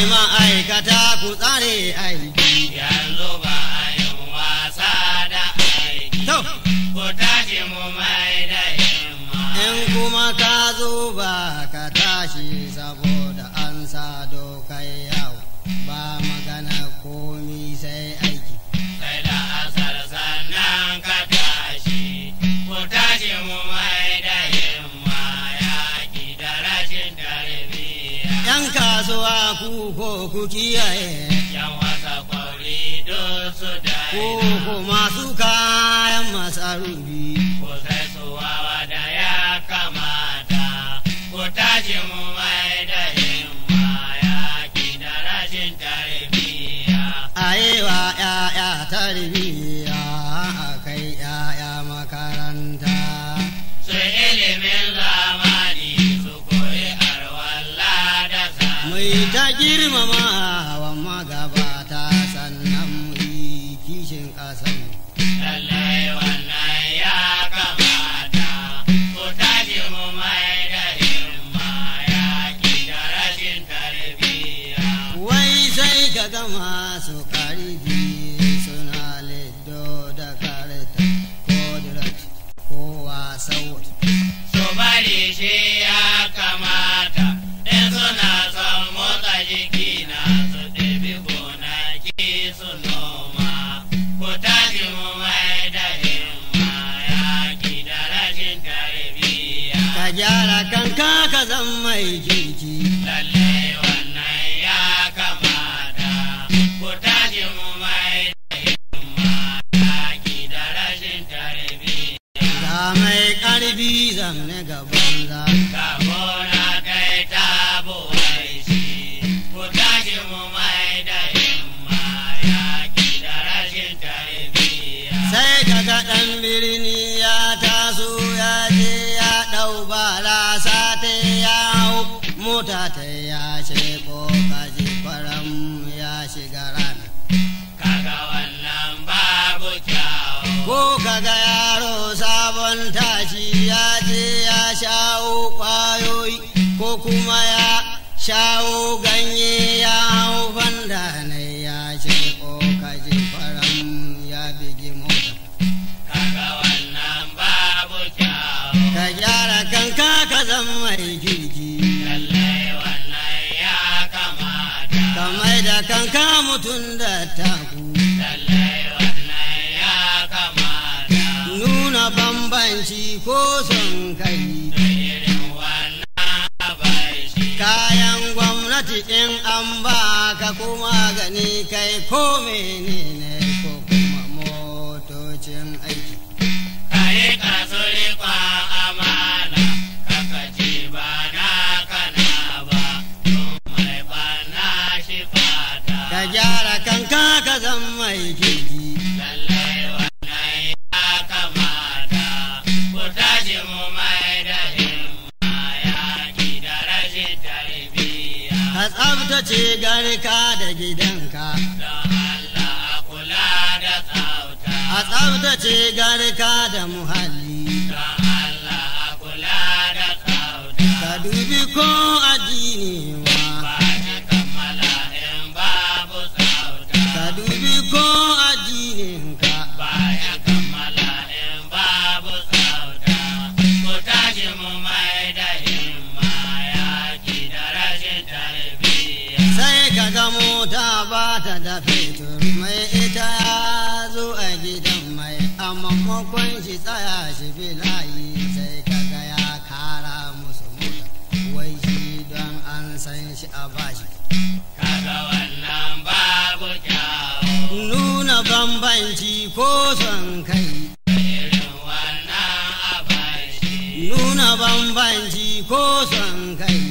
ma'aikata ku tsare aiki. yanzu ba a yin wasa da aiki To, ku tashi mu mai da himma in kuma ka zo ba ka tashi saboda an sa dokai yau ba magana komi sai aiki. sai da asar sannan ka tashi ku tashi mu mai da himma yaƙi da rashin tarbiyya ‘Yan kasuwa ku ko ku kiyaye, yan wasa kwauri duk su ko daina ko masu kayan masarufi. ku sai su wawa da ya kamata ku tashi mu mai da himma yaƙi da rashin tarbiyya A yi wa ‘ya'ya tarbiyya a kai ‘ya'ya makaranta. su ilimin zamani su koyi arwalla da Mai sani ta girmama wa magabata sannan mu yi kishin ƙasanmu. lallai wannan ya kamata ku tashi mu mai da himma yaƙi da rashin tarbiyya Wai sai ka gama su ƙarfi suna liddo da karta ko dirat ko wasau. su bari shi ya kamata in suna son motsa jiki na su ɗabi gonaki su noma ku tashi mu mai da himma yaƙi da rashin tarbiyya Ka gyara kanka ka zan mai kirki. lalle wannan ya kamata ku tashi mu mai da himma yaƙi da rashin tarbiyya Ga mai ƙarfi zamne gaban za. Kabona kai ta buwai shi, ku tashi mu mai da himma yaƙi da rashin tarbiyya. Sai ka ga ɗan birni ya taso ya je ya ɗau barasa ta ya hau mota ta ya sheko kaji kwaram ya shiga rana. Kaga wannan babu kyawu. Ko kaga yaro sabon tashi ya je ya shawo ƙwayoyi ko kuma ya shawo ganye ya hau fanda na ya sheko kaji kwaram ya bigi mota. Kaga wannan babu kyawu. Ka gyara kanka ka zan mai kirki. Lallai wannan ya kamata. Ka mai da kanka mutum da taku. Lallai wannan ya kamata. Nuna bambanci ko son kai. Da irin wannan abai shi. Kayan gwamnati in an ba ka kuma gani kai ko menene ko kuma motocin aiki. Kare ka so riƙon amana, kaka ce ba na kana ba, don mai bana shi fata. Ka gyara kanka ka zan mai kirki. Lallai wannan ya kamata, ku tashi mu mai da himma yaƙi da rashin tarbiyya. Ka tsabtace garka da gidanka. Don Allah a kula da tsafta. A tsabtace garka da muhalli. Don Allah a kula da tsafta. Ka dubi ko addini wa. Ba shi kammala in babu tsafta. Ka dubi ko addininka. Baya kammala in babu tsafta. Ku tashi mu mai da himma yaƙi da rashin tarbiyya. Sai ka ga mota ba ta da fetur mai ita ya zo a gidan mai a maimakon shi tsaya shi bi layi sai ka ga ya kara musu mota wai shi don an san shi a bashi. Kaga wannan babu kyawu. Nuna bambanci ko son kai. Irin wannan abai shi. Nuna bambanci ko son kai.